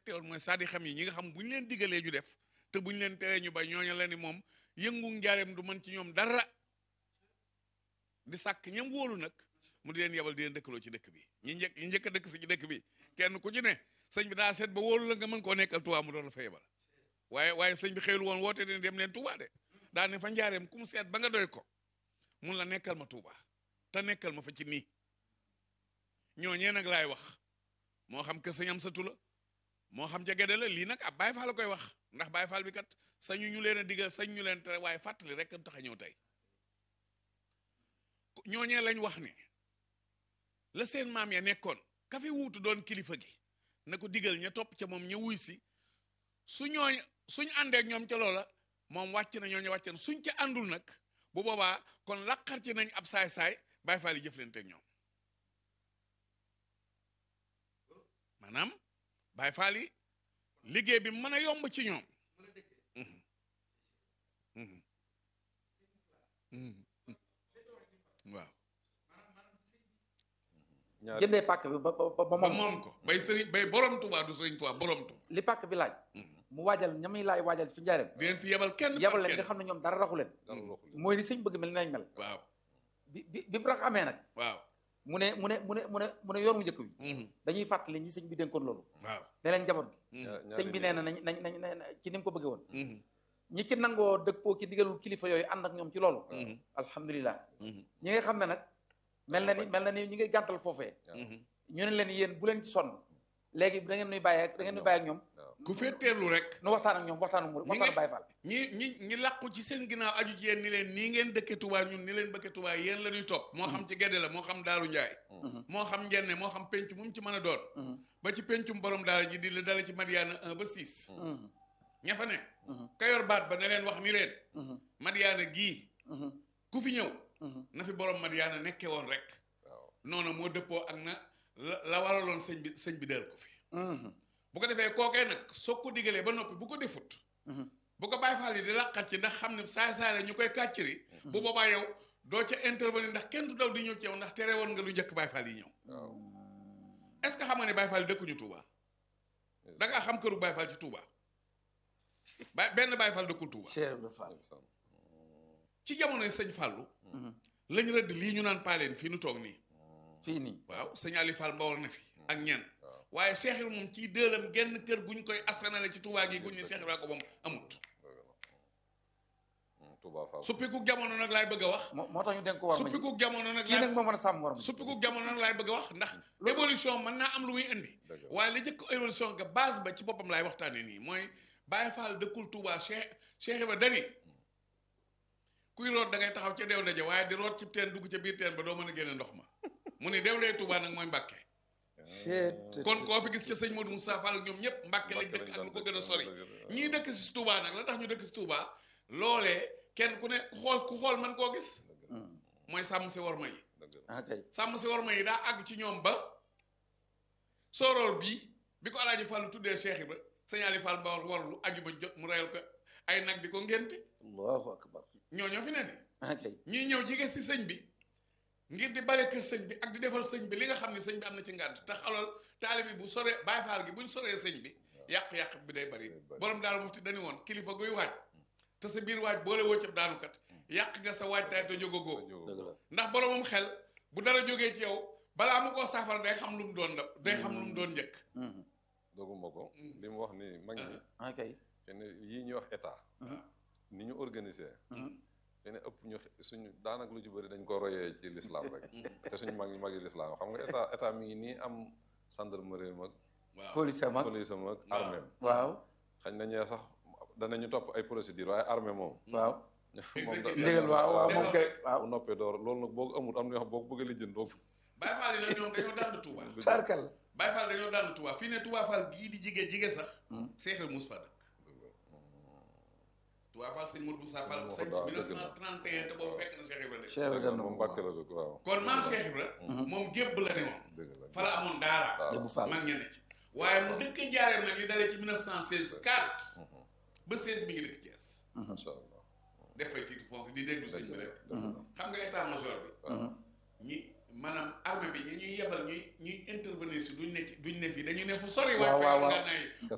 fàtte woon mooy saadi xam yi ñi nga xam bu ñu leen digalee ñu def te bu ñu leen teree ñu bay ñooña la ni moom yëngu njaareem du mën ci ñoom dara di sàkk ñam wóolu nag mu di leen yebal di leen dëkkaloo ci dëkk bi ñi njëkk ñi njëkk a dëkk si ci dëkk bi kenn ku ci ne sëñ bi daa seet ba wóolu la nga mën koo nekkal Tuubaa mu doon la fa yebal waaye waaye sëñ bi xëylu woon woote ne dem leen Tuubaa de daa ne fa njaareem ku mu seet ba nga doy ko mun la nekkal ma Tuubaa te nekkal ma fa ci nii ñooñee nag laay wax moo xam que sëñ am satu la moo xam ca gedde la lii nag ab Baay Faal la koy wax ndax Baay Faal bi kat sañu ñu leen a digal sañ ñu leen tere waaye fàttali rek tax a ñëw tey ñooñee lañ wax ne la seen maam ya nekkoon ka fi wuutu doon kilifa gi na ko digal ña topp ca moom ña wuy si su ñooñ suñ àndeek ñoom ca loola moom wàcc na ñooñu wàcc na suñ ca àndul nag bu boobaa kon laqar ci nañ ab saay-saay Baay Faal yi jëflanteeg ñoom maanaam Baay Faal yi liggéey bi mën a yomb ci ñoom waaw ñaar jëndee pàkk bi ba ba ba ba moom moom ko bay sëriñ bay borom Tuubaa du sëriñ Tuubaa borom Tuubaa li pàkk bi laaj mu waajal ñamuy laay waajal fi njaareem di leen fi yebal kenn par yabal leen kenn. nga xam ne ñoom dara raxu leen dara waxul mooy ni sëñ bëgg mel ni nañ mel waaw bi bi bi mu rax amee nag waaw mu ne mu ne mu ne mu ne mu ne yoon wu njëkk bi mhm, dañuy fàttali ñi sëñ bi dénkoon loolu waaw ne leen njaboot gi mhm, ñaar- sëñ bi ñaari nee na nañ nañ nañ nañ ci ni mu ko bëggee woon mhm, ñi ci nangoo dëppoo ci digalul kilifa yooyu ànd ak ñoom ci loolu mhm, alhamdulilah mhm, ñi nga xam ne nag mel na ni mel na ni ñi ngay gàntal foofee mhm. ñu ne leen yéen bu leen ci sonn léegi da ngeen nuy bàyyi ak da ngeen nuy bàyyi ak ñoom ku fetteerlu rek nu waxtaan ak ñoom waxtaanu mu Ñi waxtaanu nga- Baay Faal ñi ñi ñi làqu ci seen ginnaaw aju ci yéen ni leen nii ngeen dëkke Tuubaa ñun ni leen bëkke Tuubaa yéen la ñuy topp moo xam ci gedde la moo xam daaru njaay moo xam njenne moo xam penc mu mu ci mën a doon Mhm, ba ci pencum borom daara ji di la dala ci Madiyaana 1 ba 6 mhm, ña fa ne mhm, ka yor baat ba ne leen wax ni leen mhm, Madiyaana gii mhm, ku fi ñëw mhm. na fi borom Madiyaana nekke woon rek waaw noonu moo dëppoo ak na la la waraloon sëñ bi sëñ bi del ko fi Mhm, bu ko defee kookee nag soo ko digalee ba noppi bu ko defut mhm. bu ko Baay Faal yi di laqat ci ndax xam ne saay saay la ñu koy kàcciri bu boobaa yow doo ca intervenir ndax kenn du daw di ñëw ci yow ndax tere woon nga lu njëkk Baay Faal yi ñëw waaw est-ce que xam nga ne Baay Faal yi dëkkuñu Touba da ngaa xam këru Baay Faal ci Touba ba benn Baay Faal dëkkul Touba Cheikh Ibra Fall ndeysaan. ci jamonoy sëñ Fàllu Mhm. lañ rëdd lii ñu naan paaleen fii nu toog nii fii nii waaw sëñ Ali Fall Mbawar na fi ak ñenn waaw. waaye Cheikh Ibra moom ci dëelam genn kër guñ koy askanale ci Touba gi guñ ne Cheikh Ibra ko moom amut dëgg la. Hmm, Touba Fall suppiku jamono nag laay bëgg a wax moo moo tax ñu dénk ko war ma ji suppiku jamono nag kii laay nag moo mën a sàmm war ma ji suppiku jamono nag laay bëgg a wax ndax évolution mën naa am lu muy indi Dëgg la. waaye li jëkk évolution nga base ba ci boppam laay waxtaane nii mooy Baye Fall dëkkul Touba Cheikh Cheikh Ibra dani kuy root da ngay taxaw ca deew ndaje waaye di root ci teen dugg ca biir teen ba doo mën a génne ndox ma mu ni deew ndey Touba nag mooy Mbàkke Cheet- kon koo fi gis ca sëñ Modou Moussa Fall ak ñoom ñëpp Mbàkke lañ dëkk ak lu ko gën a sori ñii dëkk si Touba nag la tax ñu dëkk si Touba loolee kenn ku ne ku xool ku xool mën koo gis Mhm. mooy sàmm si worma yi dëgg la ah kay sàmm si worma yi daa àgg ci ñoom ba sooroor bii bi ko alaaji Fall tuddee Cheikh Ibra sëñ Ali Fall Mbawar warlu aju ba jot mu reyal ko ay nag di ko ngénte allahu akbar ñoo ñoo fi ne de ah kay ñii ñëw jige si sëñ bi ngir di bale kër sëñ bi ak di defal sëñ bi li nga xam ne sëñ bi am na ci ngànt te xalal taalibe bi bu soree Baay Faal gi buñ soree sëñ bi yàq-yàq bi day bari Day bari. borom daal mufti dañu woon kilifa guy waaj te sa biir waaj boole woo ca daanukat yàq nga sa waaj tay te jógagoo dëgg la ndax boromam xel bu dara jógee ci yow balaa mu koo saafara day xam lu mu doon da day xam lu mu doon njëkk Mhm. doguma ko li mu wax ni mag ñi ah kay kenn yii ñuy wax état Mhm. ni ñu organiser Mhm. kenn ëpp ñu suñu daanaka lu ci bëri dañ ko royee ci l'islam rek te suñu mag ñi mag yi l'islam xam nga état état mi ngi nii am gendarmerie mag waaw police am ak police am ak Waaw. armée am waaw xañ na ñee sax danañu topp ay procédure waaye armée moom waaw moom da- ndigal waaw waaw moom kay waaw bu noppee door loolu nag boo ko amul am na yoo xam boo ko bëggee lijjën doo ko Baay Faal yi nag ñoom dañoo dànd Touba tarkal Baay Faal dañoo dànd Touba fii ne Touba Fall gii di jige jige sax Seex Ibra mus fa dëkk Touba Fall sëñ Modou Moussa Fall Moo sëñ ko daaw, dëgg la. 1931 te boobu fekk na Cheikh Ibra dëkk Cheikh Ibra dem na moom moom Mbàkke la dëkk waaw kon maam Cheikh Ibra moom gébb la ne moom dëgg la fa la amoon daara Yóbbu Fall mag ña ne ci waaye mu dëkk njaareem nag li dalee ci 1916 4 ba 16 mi ngi dëkk Thiès macha allah def fay titre foncier di déglu sëñ bi rek dëgg la xam nga état major bi ñi maanaam armée bi ñi ñuy yebal ñuy ñuy intervenir si duñ ne ci duñ ne fii dañuy ne fu sori Waaw, waaye waaw, fekk waaw. nga nay